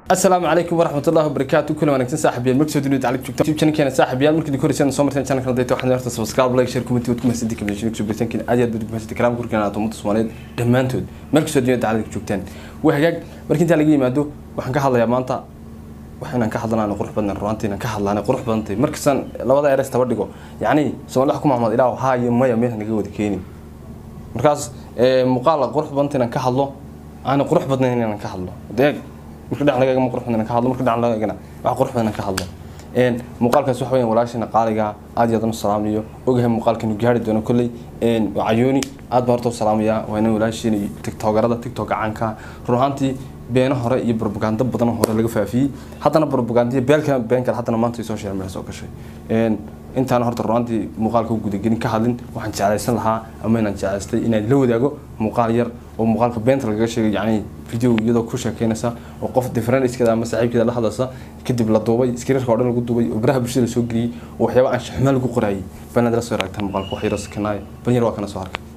asalaamu calaykum waraxmat ullahi wabarakaatu kuna wanaagsan saaxiibyaal markasoo dunida tacliib joogta youtube channelkeena saaxiibyaal markii koreysaan soo marteen channelkan dayta waxaan horta subscribe like share comment wad ku mahadsanti kamidashin kusoo birtankiin aad iyo aad bad ku mahadsanti karaam kurkeen aad ummadda soomaaliyeed dhammaantood markasoo dunida tacliib joogtaan waa hagaag markii intaa laga yimaado waxaan ka hadlayaa maanta wax inaan ka hadlanaan qurux badan runaantii inaan ka hadlaan qurux badantay markastaan labada eres taba dhigo yacni soomaali wax ku mahmad ilaa haa iyo maya meel naga wada keenin markaas muuqaal qurux badanta inaan ka hadlo aan qurux badnayn inaan ka hadlo deeg marka dhacnagaaga ma qurux badan ka hadlo marka dhacnagaagana wax qurux badan ka hadlo een muuqaalkaas waxa weeyaan walaashina qaaliga aad iyo aad u salaamayo ogahay muuqaalkan uu gaari doono kulley een wacayoni aad baa horta u salaamaya waa inaan walaashina tiktokerada tiktok caanka run ahaantii beeno hore iyo propaganda badan hore laga faafiyey haddana propaganda beelka been kale haddana maanta social media soo gashay een intaan horta runaantii muuqaalka u gudagelin ka hadlin waxaan jeclaysan lahaa ama inaan jeclaystay inaan la wadaago muuqaal yar oo muuqaalka beenta lagaga sheegay yacni video iyadoo ku sheekeynaysa oo qof differencekeeda ama saaxiibkeeda la hadlaysa kadib la duubay skriirka oo dhan lagu duubay oo baraha bulshada la soo geliyey oo waxyaaba aan shaxmaa lagu qoraayay banaad la soo raagtaan muuqaalka wax yaro sakanaaya ban yar waa kana soo arkay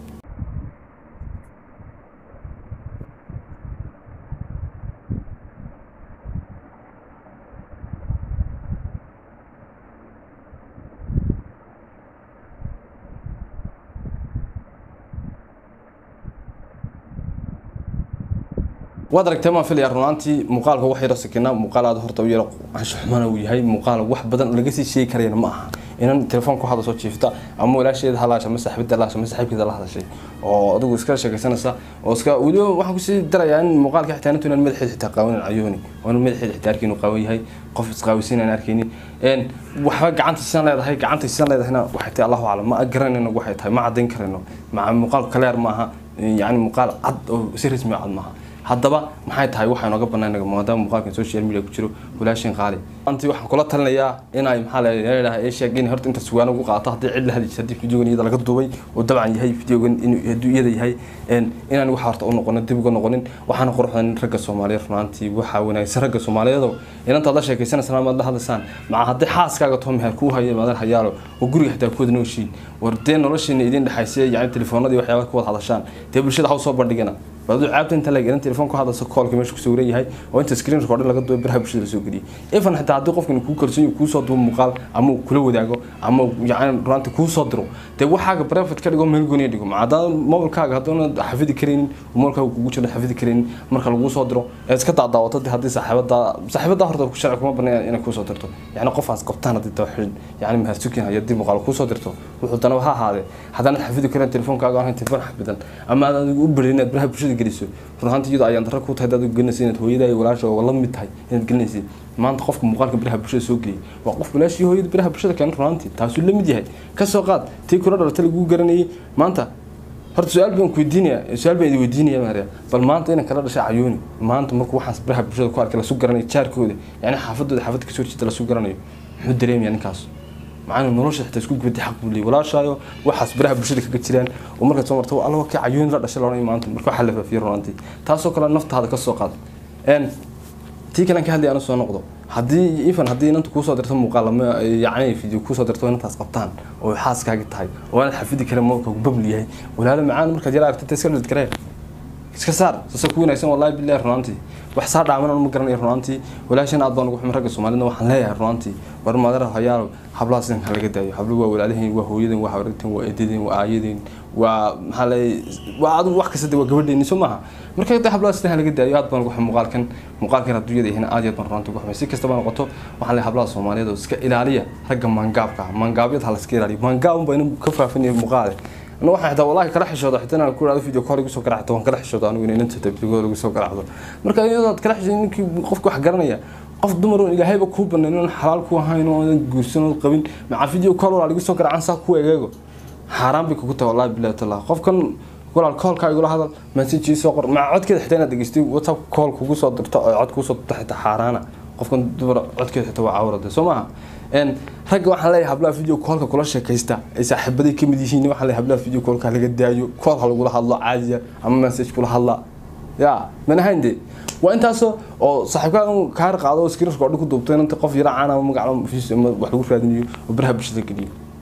waad aragtay maan filaya runaantii muuqaalka wax yaro sakina muuqaal aad horta u yaro anshuxmana uu yahay muuqaal wax badan laga sii sheegi karayana ma aha inan telefoon ku hada soo jiifta ama walaasheeda halaasha ama saaxiibada halaasha ama saaxiibkeeda la hadashay oo adigu iska sheekaysanaysa oo iska weliba waxaan kusii darayaa in muuqaalka xitaa intu inaan madaxeeda xitaa qaawanin cayooni oo inuu madaxeeda xitaa arkin uu qaawan yahay qof isqaawisiin aan arkaynin een waxba gacanta sidan leedahay gacanta sidan leedahayna waxay tahay allahu aclam ma garanayno waxay tahay ma caddayn karayno maca muuqaal kaleer ma aha yacni muuqaal cad oo si rasmi cad maaha haddaba maxay tahay waxaa inooga bannaan maadaama muuqaalkan social media ku jiro walaashin qaali anti waxaan kula talinayaa inay maxaa leedahay ee sheeg in horta inta sugaan ugu qaato haddii cid la hadli jirta haddii videogan iyada laga duubay oo dabcan yahay videogan inuu hadduu iyada yahay inaan wax horta u noqonin dib uga noqonin waxaana quruxdan ragga soomaaliyeed runaantii waxaa wanaagsan ragga soomaaliyeedoo inantaad la sheekaysanaysaan amaad la hadlaysaan maca haddii xaaskaaga too meher kuu haya maadan hayaalo oo guriga xitaa ku wada nooshiin war dee noloshiina idin dhexaysa yani telefoonadii waxyaaba ku wada hadashaan dee bulshada ha soo bandhigana baadu caabta inta la gelin telefoon ku hadlayso koolka meesha ku sawiran yahay oo inta screen recorder laga duubay baraha bulshada la soo geliyay even xitaa haddii qofkan kuu kalsoon yahay kuu soo duubo muuqaal ama uu kula wadaago ama yacni runtii kuu soo diro dee waxaaga private ka dhigo meel gooniya dhigo ma haddaan mobilkaaga hadduuna xafidi karaynin mobilkaaga kugu jiro xafidi karaynin marka laguu soo diro ee iska daadaawato dee haddii saaxiibada saaxiibada horta sharci kuma banaan inay kuu soo dirto yacni qofaas qabtaan haddii tawxiid yacni mahadsukin hayo haddii muuqaal kuu soo dirto wuxuu dana ha ahaadee haddaanad xafidi karin telefoonkaaga ahayn telefoon xafidan ama aad adigu u barin inaad baraha bulshada geliso runaantii iyadoo ayaan darro ku tahay dad gelinaysa inaad hooyada iyo walaasha oo la mid tahay inaad gelinaysid maanta qofka muuqaalka baraha bulshada soo geliyay waa qof walaashii hooyada baraha bulshada keenay runaantii taasuu la mid yahay ka soo qaad tii kula dhalatay laguu garanayay maanta horta su-aal baan ku weydiinaya su-aal baan idin weydiinaya maria bal maanta inan kala dhashay cayooni maanta markuu waxaas baraha bulshada ku arkay lasu garanayo jaarkooda yani xaafadooda xaafadda kasoo horjeeda lasu garanayo muxuu dareemaya ninkaas macana nolosha xitaa isku gubadi xaq buu leeyay walaashaayo waxaas baraha bulshada kaga jiraan oo markaad soo marto alla ka cayooni la dhashay loodhan maanta marka waxaa la faafiyo runaantii taasoo kale naftaada ka soo qaad n tii kalen ka hadlay aanu soo noqdo haddii even haddii inanta kuusoo dirto muuqaal ama yacni video kuusoo dirto inantaas qabtaan oo xaaskaagi tahay oo aad xafidi karin moolka babl yahay walaalo macaan markaad yara aragtay iska dhid karee iska saar sasa ku wanaagsan wallahi billahi runaantii wax saa dhaaman ma garanayo runaantii walaashan aad baan ugu xumay ragga soomaalida waxaan leeyahay runaantii war madara hayaalo hablaha sidan ka laga daayo habluhu waa walaalahiin waa hooyadan waa hawrarteen waa eedadeen waa aayadeen waa maxaa leeyahay waa adigu wax kasta waa gabadheeni soo maaha marka hadda hablaha sidan laga daayo aad baan ugu xumay muuqaalkan muuqaalkan hadduu yada yahay aad iyo aad baan runaantii ugu xumay si kastaba noqoto waxaan leeyahay hablaha soomaaliyeed oo iska ilaaliya ragga maangaabka maangaabyada ha la iska ilaaliyo maangaab baa inuu ka faafinaya muuqaale أنا واحد حتى والله كلا حشود حتى أنا كل هذا فيديو كله يسوق قرعته وأنا كلا حشود أنا وين أنت تبي تقول يسوق قرعته مركا إذا كلا حشود إنك قفك حجرنا يا قف دمر إلى هاي بكوب إنه حلال كوا هاي إنه جرسنا القبيل مع فيديو كله على يسوق قرعان ساق كوا يجاكو حرام بك كنت والله بالله تعالى قف كان يقول على الكول كا يقول هذا مسج يسوق مع عد كده حتى أنا دقيستي واتساب كول كوسو عد كوسو تحت حارانة قف كان دمر عد كده حتى عورة سمعها een ragga waxaan leeyahay hablaha video koolka kula sheekaysta ay saaxiibaday ka mid yihiin waxaan leeyahay hablaha video koolka laga daayo kool ha lagula hadlo caadiya ama message kula hadla ya mana hande waa intaasoo oo saaxiibkaa kaar qaado oo screen record ku duubtay inta qof yara caan ama magac wax lagu raadinayo oo baraha bulshada geliyo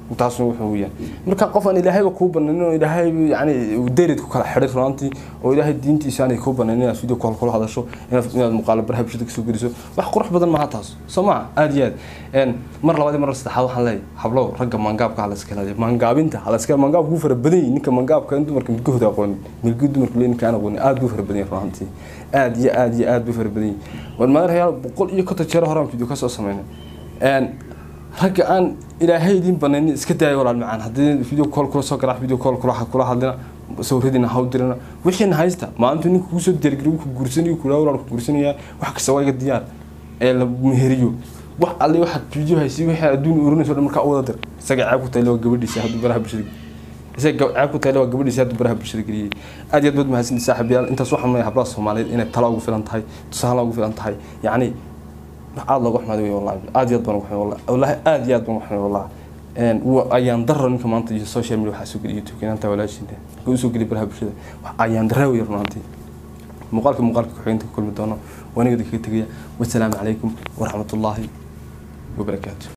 intaasna wuxuu yahay marka qof aan ilaahayba kuu bananin oo ilaahay yani derid ku kala xidhay runaantii oo ilaahay diintiisa aanay kuu bananin inaad video call kula hadasho inaad inaad muuqaalo baraha bulshada kasoo geliso wax qurux badan maaha taas soo maha aada iyo aad mar labaad iyo mar saddexaad waxaan leeyahay hablow ragga mangaabka hala iska ilaaliyo mangaabinta hala iska mangaabku wuu fara badan yahay ninka mangaabka in dumarka milkahooda aqoonin milkii dumarka le ninka aan aqoonin aada buu fara badan yahay runaantii aada iyo aada iyo aada buu fara badan yahay war maadareyaal boqol iyo konton jeer horaan video kasoo sameynay ragga aan ilaahay idin banayn iska daayo walaal macaan haddii video call kula soo garaac video call kula kula hadlina sawiradiina ha u dirina wixiina haysta maalintu ninka kugu soo diyaargariyo ku guursanayo kula walaal ku guursanaya wax kasta waa iga diyaar ee la meheriyo wax alle waxaad video haysi wixii adduun urinayso dhan markaa u wada dir isaga ceeb ku tayle waa gabadhiisa hadduu baraha bulshada isaga ceeb ku tayle waa gabadhiisa hadduu baraha bulshada geliyey aad iyo aad baad mahadsantii saaxiibayaal intaas waxaan leeyahay hablaha soomaaliyeed inay tala ugu filan tahay tusaale ugu filan tahay yacni aada looga xumaaday wey wallahi aada iyo aad baan uga xumay wallahi wallahi aada iyo aad baan uga xumay wallahi ayaan daro ninka maanta iyo social media waxaa soo geliya youtube inanta walaashiinta ka usoo geliya baraha bulshada ayaan daraa wey runaantii muuqaalka muuqaalka ku-xigeenka ku kulmi doono wanigada kaga tegaya wasalaamu calaykum waraxmatullaahi wabarakaatu